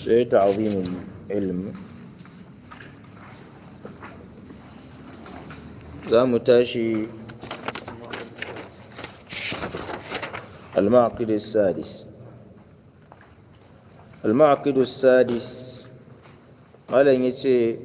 sai ta'zimin ilm za mu tashi المعقد السادس المعقد السادس قال yace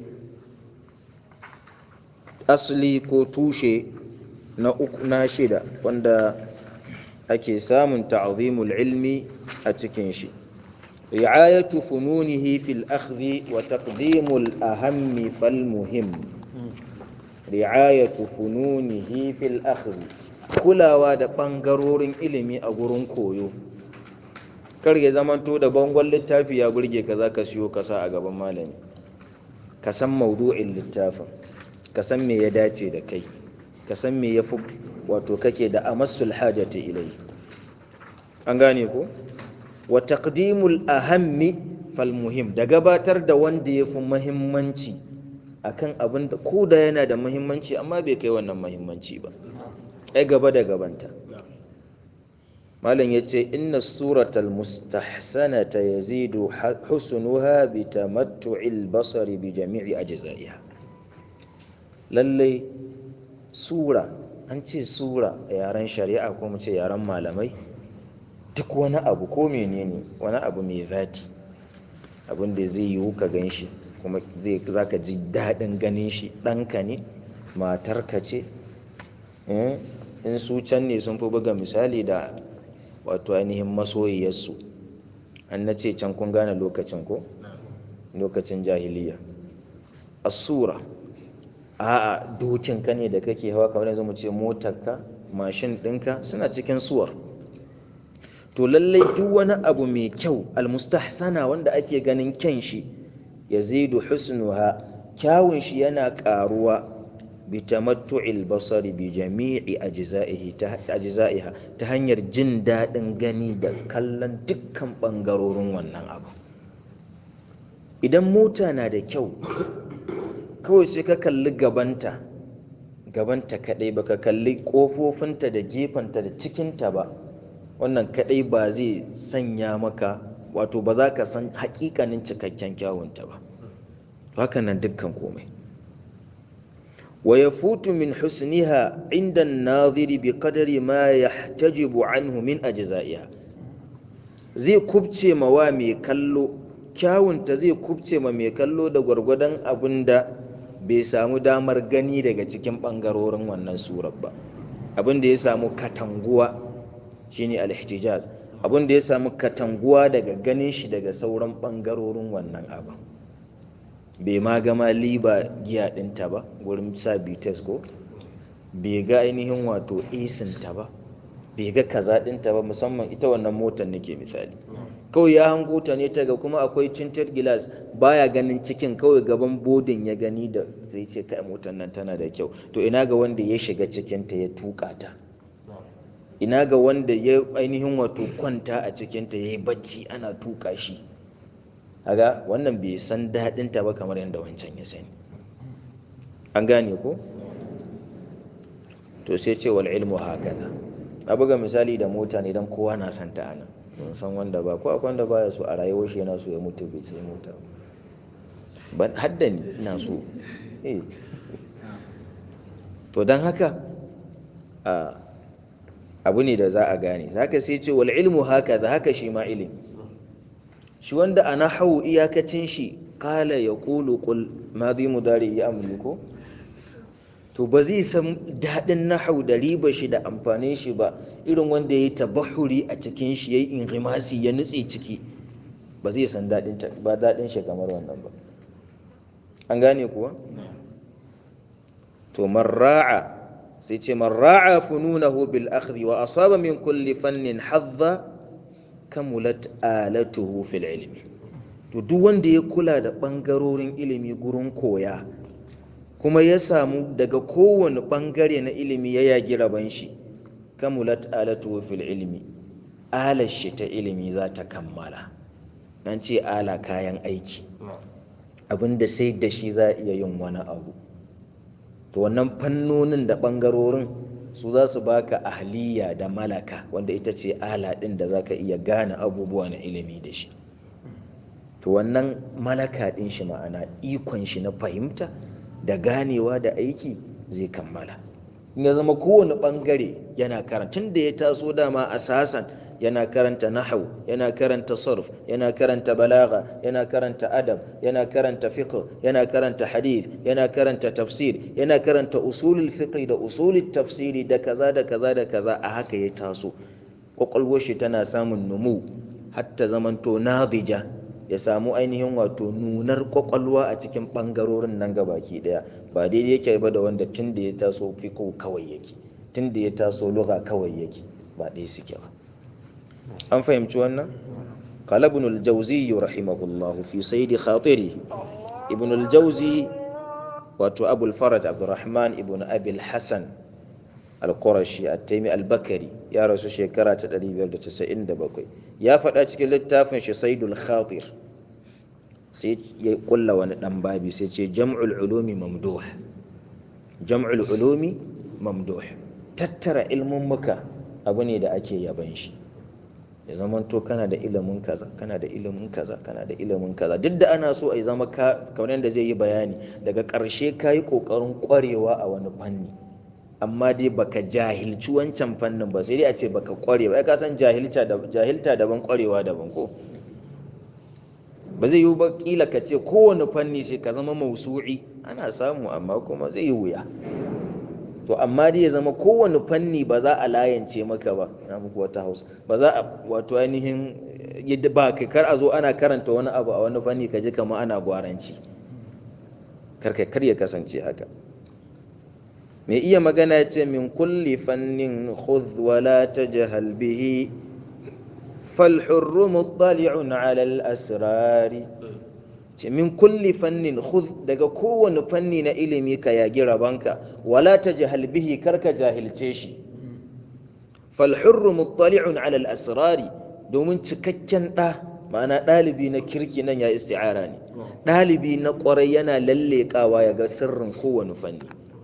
asli ko tushe na uku na shida wanda ake samun ta'zimul ilmi a cikin shi ri'ayatu fununihi fil akhdhi wa taqdimul ahammi fal muhim ri'ayatu fununihi fil akhdhi kulawa da ɓangarorin ilimi a gurin koyo kar ya zamanto da bangon littafi ya burge ka za ka siyo kasa a gaban malami ka san maudu'in littafin ka san me ya dace da kai ka san me ya fi wato kake da amassul hajati ilai an gane ko wa taqdimul ahammi fal muhim da gabatar da wanda ya fi muhimmanci akan abin da ko da yana da muhimmanci amma bai kai wannan muhimmanci ba ai gaba da gabanta malam yace inna suratal mustahsanata yazidu husnuha bi tamattu'il basari bi jami'i ajza'iha lalle sura an ce sura a yaren shari'a ko mu ce yaren malamai duk wani abu ko menene wani abu mai zati abin da zai yiwu ka gan shi kuma zai zaka ji daɗin ganin shi ɗanka ne matarka ce in su can ne sun fi buga misali da wato ainihin masoyiyarsu an na ce can kun gane lokacin ko lokacin jahiliya asura a'a dokinka ne da kake hawa kamar yanzu mu ce motarka mashin ɗinka suna cikin suwar to lallai duk wani abu mai kyau almustahsana wanda ake ganin kyan shi yazidu husnuha kyawun shi yana ƙaruwa bitamattu'il basari bi jami'i ajza'iha ta hanyar jin daɗin gani da kallon dukkan ɓangarorin wannan abu idan mota na da kyau kawai sai ka kalli gabanta gabanta kaɗai baka kalli ƙofofinta da gefenta da cikinta ba wannan kaɗai ba zai sanya maka wato ba za ka san haƙiƙanin cikakken kyawunta ba haka nan dukkan komai ويفوت من حسنها عند الناظر بقدر ما يحتجب عنه من أجزائها zai kubce ma wa mai kallo kyawunta zai kubce ma mai kallo da gwargwadon abin da bai samu damar gani daga cikin ɓangarorin wannan surar ba abin da ya samu katanguwa shine al-ihtijaz abin da ya samu katanguwa daga ganin shi daga sauran ɓangarorin wannan abin bai ma gama liba giya ɗinta ba wurin sa bites ko bai ga ainihin wato esinta ba bai ga kaza ɗinta ba musamman ita wannan motar nake misali kawai ya hango ta ne ta ga kuma akwai tinted glass baya ganin cikin kawai gaban bodin ya gani da zai ce kai motar nan tana da kyau to ina ga wanda ya shiga cikinta ya tuka ta ina ga wanda ya ainihin wato kwanta a cikinta ya yi bacci ana tuka shi haga wannan bai san daɗinta ba kamar yadda wancan ya sani an gane ko to sai ce wal ilmu hakaza na buga misali da mota ne don kowa na san ta anan ban san wanda ba ko akwai wanda baya so a rayuwar shi yana so ya mutu bai sai mota ban hadda ni ina so eh to don haka abu ne da za a gane zaka sai ce wal ilmu hakaza haka shi ma ilimi shi wanda a nahawu iyakacin shi kala ya kulu kul madi mudari ya amliku to ba zai san daɗin nahawu da riba shi da amfanin shi ba irin wanda ya yi tabahuri a cikin shi ya yi inrimasi ya nutse ciki ba zai san ba daɗin shi kamar wannan ba an gane kuwa to marra'a sai ce marra'a fununahu bil akhdhi wa asaba min kulli fannin hadha kamulat alatuhu fil ilmi to duk wanda ya kula da ɓangarorin ilimi gurin koya kuma ya samu daga kowane ɓangare na ilimi ya yagi raban shi kamulat alatuhu fil ilmi alar shi ta ilimi za ta kammala an ce ala kayan aiki abinda sai da shi za a iya yin wani abu to wannan fannonin da ɓangarorin su za su baka ahliya da malaka wanda ita ce ala ɗin da za ka iya gane abubuwa na ilimi da shi to wannan malaka ɗin shi ma'ana ikon shi na fahimta da ganewa da aiki zai kammala in ya zama kowane ɓangare yana karanta tun da ya taso dama asasan yana karanta nahau yana karanta sarf yana karanta balaga yana karanta adab yana karanta fiqh yana karanta hadith yana karanta tafsir yana karanta usulul fiqh da usulul tafsiri da kaza da kaza da kaza a haka ya taso kwakwalwar shi tana samun numu hatta zamanto nadija ya samu ainihin wato nunar kwakwalwa a cikin bangarorin nan gabaki daya ba daidai yake ba da wanda tun da ya taso fiqh kawai yake tun da ya taso lugha kawai yake ba ɗaya suke ba an fahimci wannan qala ibn al-jawzi rahimahullah fi sayd khatiri ibn al-jawzi wato abu al-faraj abdurrahman ibn abi al-hasan al-qurashi at-taymi al-bakari ya rasu shekara ta 597 ya faɗa cikin littafin shi saydul khatir sai ya kulla wani dan babi sai ce jam'ul ulumi mamduh jam'ul ulumi mamduh tattara ilmin muka abu ne da ake yaban shi ya zamanto kana da ilimin kaza kana da ilimin kaza kana da ilimin kaza duk da ana so a yi zama kamar yadda zai yi bayani daga ƙarshe ka yi ƙoƙarin ƙwarewa a wani fanni amma dai baka jahilci wancan fannin ba sai dai a ce baka ƙware ba ya ka san jahilta daban ƙwarewa daban ko ba zai yi ba kila ka ce kowane fanni sai ka zama mausu'i ana samu amma kuma zai yi wuya to amma dai ya zama kowane fanni ba za a layance maka ba na muku wata hausa ba za a wato ainihin yadda ba kai kar a zo ana karanta wani abu a wani fanni ka ji kama ana gwaranci karkai kar ya kasance haka mai iya magana ya ce min kulli fannin khudh wala tajhal bihi فالحر مطلع على الأسرار min kulli fannin khudh daga kowane fanni na ilimi ka yagi rabanka wala tajhal bihi karka jahilce shi fal hurru muttali'un ala al asrari domin cikakken da ma'ana dalibi na kirki nan ya isti'ara ne dalibi na kwarai yana lallekawa ya ga sirrin kowane fanni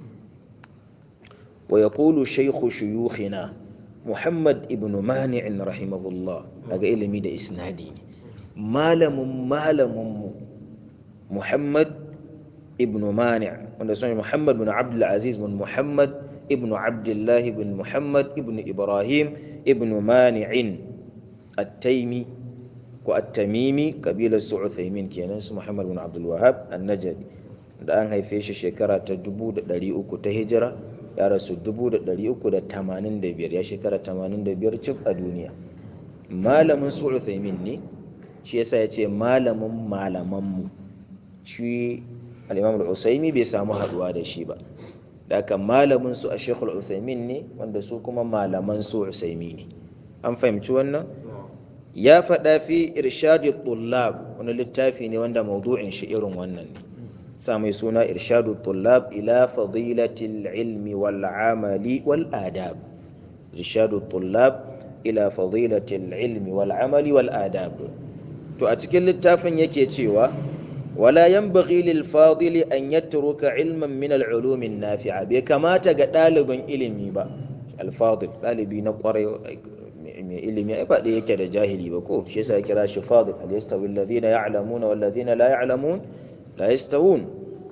wa yaqulu shaykhu shuyukhina muhammad ibn mani'in rahimahullah daga ilimi da isnadi ne malamin malaminmu muhammad ibn mani' wanda sun muhammad bin abdul aziz bin muhammad ibn abdullah bin muhammad ibn ibrahim ibn mani'in at-taimi ko at-tamimi kabilar su uthaymin kenan su muhammad bin abdul wahab an-najdi da an haife shi shekara ta 300 ta hijira ya rasu 385 ya shekara 85 cif a duniya malamin su uthaymin ne shi yasa ya ce malamin malamanmu shi al'imam al'usaimi bai samu haduwa da shi ba da aka malamin su a shekul uthaymin ne wanda su kuma malaman su usaimi ne an fahimci wannan ya faɗa fi irshadu tullab wani littafi ne wanda maudu'in shi irin wannan ne sa mai suna irshadu tullab ila fadilatil ilmi wal amali wal adab irshadu tullab ila fadilatil ilmi wal amali wal adab to a cikin littafin yake cewa wala yanbaghi lil fadili an yatruka ilman min al ulum an nafi'a bai kamata ga ɗalibin ilimi ba al fadil ɗalibi na kwarai mai ilimi ai ba yake da jahili ba ko shi yasa kira shi fadil al yastawi alladhina ya'lamuna wal ladhina la ya'lamun la yastawun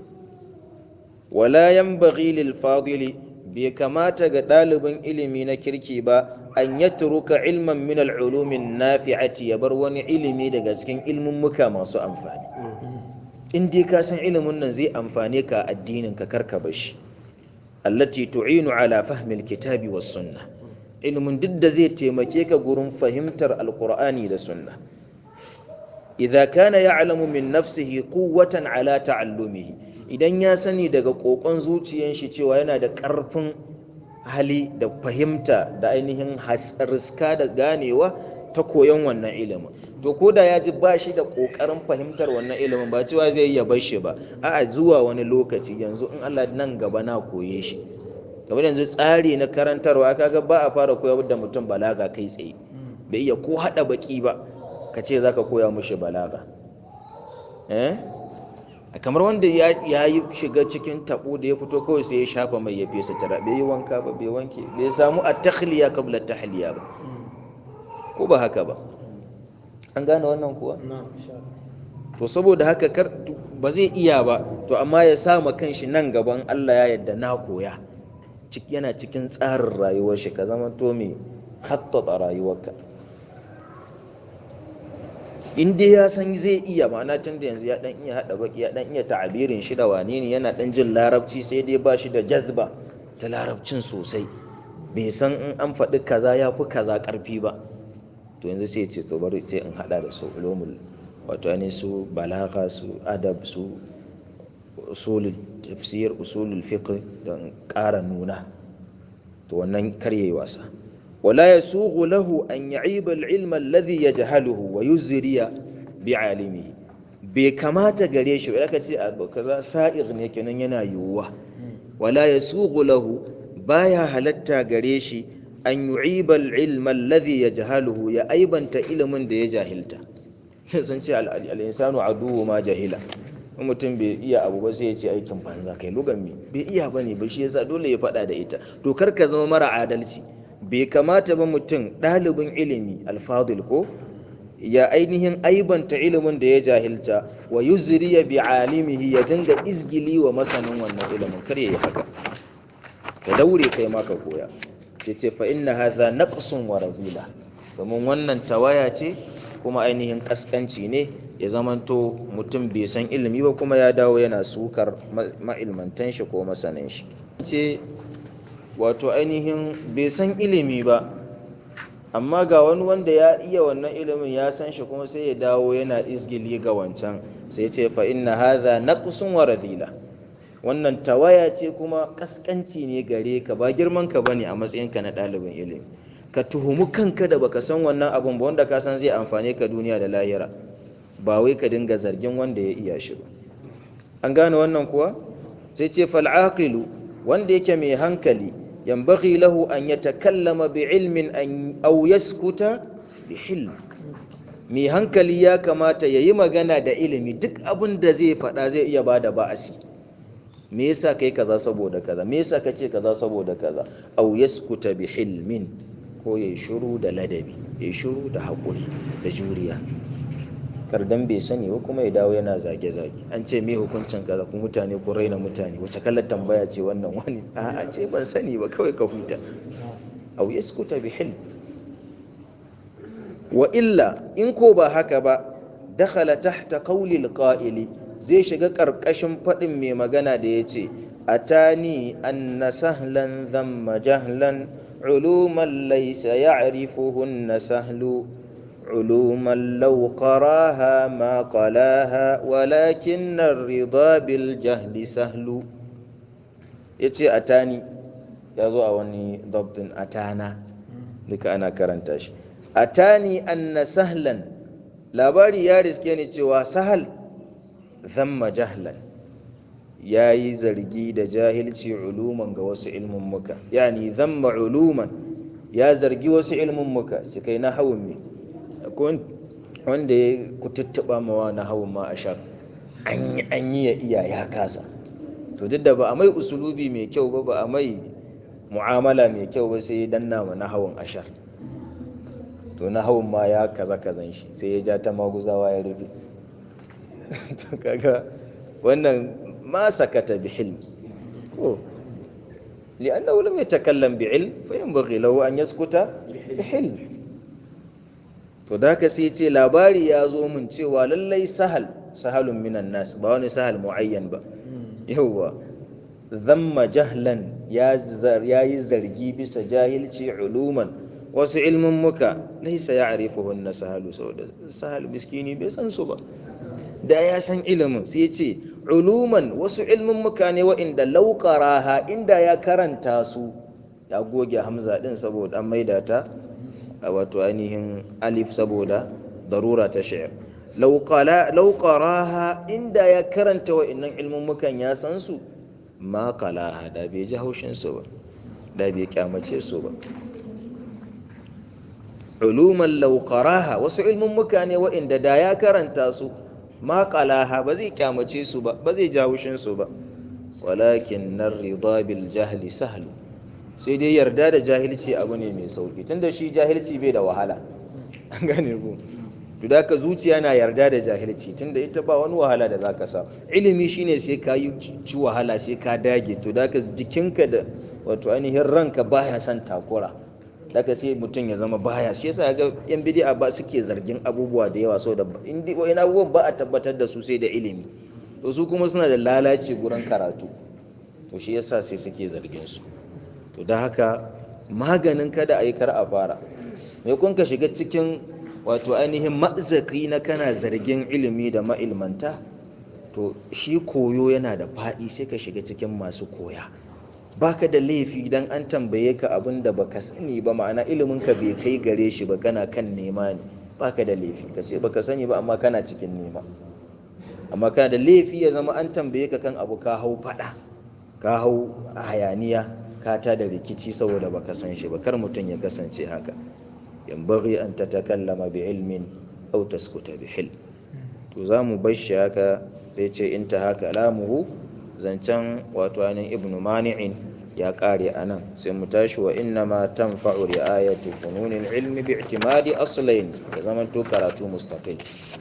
wala yanbaghi lil fadili bai kamata ga ɗalibin ilimi na kirki ba an yatruka ilman min al-ulumin nafi'ati ya bar wani ilimi daga cikin ilmin muka masu amfani in dai ka san ilimin nan zai amfane ka addinin ka karka bashi allati tu'inu ala fahmi al-kitabi was sunnah ilimin duk da zai taimake ka gurin fahimtar alqur'ani da sunna idza kana ya'lamu min nafsihi quwwatan ala ta'allumihi idan ya sani daga kokon zuciyan shi cewa yana da karfin hali da fahimta da ainihin riska da ganewa ta koyon wannan ilimin to ko da ya ji ba shi da kokarin fahimtar wannan ilimin ba cewa zai iya bar shi ba a'a zuwa wani lokaci yanzu in Allah nan gaba na koye shi kamar yanzu tsari na karantarwa kaga ba a fara koyar da mutum balaga kai tsaye bai iya ko hada baki ba ka ce zaka koya mushi balaga eh kamar wanda ya yi shiga cikin tabo da ya fito kawai sai ya shafa mai ya fesa tara bai yi wanka ba bai wanke bai samu a takhliya kabla tahliya ba ko ba haka ba an gane wannan kuwa to saboda haka kar ba zai iya ba to amma ya sa ma kanshi nan gaban Allah ya yadda na koya yana cikin tsarin rayuwar shi ka zama to mai hattata rayuwarka in dai ya san zai iya ma'ana tun da yanzu ya dan iya hada baki ya dan iya ta'abirin shi da wane ne yana dan jin larabci sai dai ba shi da jazba ta larabcin sosai bai san in an faɗi kaza ya fi kaza ƙarfi ba to yanzu sai ce to bari sai in hada da su ulumul wato ne su balaga su adab su usulul tafsir usulul fiqh don ƙara nuna to wannan karye wasa wala yasughu lahu an ya'iba al-ilma alladhi yajhaluhu wa yuzriya bi'alimihi bai kamata gare shi ba ce abu kaza sa'ir ne kenan yana yiwuwa wala yasughu lahu baya halatta gare shi an yu'iba al-ilma alladhi yajhaluhu ya aibanta ilimin da ya jahilta sun ce al-insanu aduwwu ma jahila in mutum bai iya abu ba sai ya ce aikin banza kai lugan mi bai iya bane ba shi yasa dole ya faɗa da ita to kar ka zama mara adalci bai kamata ba mutum ɗalibin ilimi alfadil ko ya ainihin aibanta ilimin da ya jahilta wa yuzriya bi alimihi ya dinga izgili wa masanin wannan ilimin kar ya yi haka ka daure kai ma ka koya ce ce fa inna hadha naqsun wa razila domin wannan tawaya ce kuma ainihin kaskanci ne ya zamanto mutum bai san ilimi ba kuma ya dawo yana sukar ma'ilmantan shi ko masanin shi ce wato ainihin bai san ilimi ba amma ga wani wanda ya iya wannan ilimin ya san shi kuma sai ya dawo yana izgili ga wancan sai ce fa inna hadha naqsun wa radila wannan tawaya ce kuma kaskanci ne gare ka ba girman ka bane a matsayinka na ɗalibin ilimi ka tuhumi kanka da baka san wannan abun ba wanda ka san zai amfane ka duniya da lahira ba wai ka dinga zargin wanda ya iya shi ba an gane wannan kuwa sai ce fal aqilu wanda yake mai hankali yanbaghi lahu an yatakallama bi ilmin an aw yaskuta bi hilm mai hankali ya kamata yayi magana da ilimi duk abin da zai faɗa zai iya bada ba'asi me yasa kai kaza saboda kaza me yasa kace kaza saboda kaza aw yaskuta bi hilmin ko ya shiru da ladabi ya shiru da haƙuri da juriya kardan bai sani ba kuma ya dawo yana zage-zage an ce me hukuncin kaza ku mutane ku raina mutane wace kallar tambaya ce wannan wani a'a ce ban sani ba kawai ka huta aw yaskuta bi hilm wa illa in ko ba haka ba dakhala tahta qawli alqa'ili zai shiga karkashin fadin mai magana da yace atani anna sahlan dhamma jahlan علوما ليس يعرفهن سهل علوما لو قراها ما قلاها ولكن الرضا بالجهل سهل yace atani ya zo a wani dabtin atana duka ana karanta shi atani anna sahlan labari ya riske ni cewa sahal zamma jahlan ya yi zargi da jahilci uluman ga wasu ilmummuka yani zamma uluman ya zargi wasu ilmummuka su kai na hawun me wanda ya kututtuba mawa na hawun ma a shar an yi ya iya ya kasa to duk da ba a mai usulubi mai kyau ba ba a mai mu'amala mai kyau ba sai ya danna ma na hawun ashar to na hawun ma ya kaza kazan shi sai ya ja ta maguzawa ya rufe to kaga wannan ما سكت بحلم أوه. لأنه لم يتكلم بعلم فينبغي له أن يسكت بحلم to da haka sai ce labari ya zo min cewa lallai sahal sahalun minan nas ba wani sahal muayyan ba yawwa zamma jahlan ya yi zargi bisa jahilci uluman wasu ilmin muka laisa ya arifuhunna sahalu saboda sahal miskini bai san su ba da ya san ilimin sai ce uluman wasu ilmin muka ne wa'inda laukaraha inda ya karanta su ya goge hamza din saboda an maida ta a wato ainihin alif saboda darura ta shayar laukaraha inda ya karanta wa'innan ilmin mukan ya san su ma kalaha da bai ji haushin su ba da bai kyamace su ba uluman laukaraha wasu ilmin muka ne wa'inda da ya karanta su ma qalaha ba zai kyamace su ba ba zai jawushin su ba walakin narida bil jahli sahlu sai dai yarda da jahilci abu ne mai sauki tunda shi jahilci bai da wahala an gane ku to da ka zuciya na yarda da jahilci tunda ita ba wani wahala da zaka sa ilimi shine sai ka yi ci wahala sai ka dage to da ka jikinka da wato ainihin ranka baya son takura daga sai mutum ya zama baya shi yasa ga yan bid'a ba suke zargin abubuwa da yawa saboda indi wa'in abubuwan ba a tabbatar da su sai da ilimi to su kuma suna da lalaci gurin karatu to shi yasa sai suke zargin su to da haka maganin kada a yi kar a fara mai kun ka shiga cikin wato ainihin ma'zaki na kana zargin ilimi da ma'ilmanta to shi koyo yana da faɗi sai ka shiga cikin masu koya baka da laifi dan an tambaye ka abin da baka sani ba ma'ana ilimin ka bai kai gare shi ba kana kan nema ne baka da laifi ka ce baka sani ba amma kana cikin nema amma kana da laifi ya zama an tambaye ka kan abu ka hau fada ka hau hayaniya ka ta da rikici saboda baka san shi ba kar mutum ya kasance haka yambaghi an tatakallama bi ilmin aw taskuta bi hilm to zamu bar shi haka sai ce inta haka lamuhu zancen wato ainihin ibnu mani'in ya kare a nan sai mu tashi wa inna ma tanfa'u ri'ayatu fununin ilmi bi i'timadi aslain ya zama to karatu mustaqil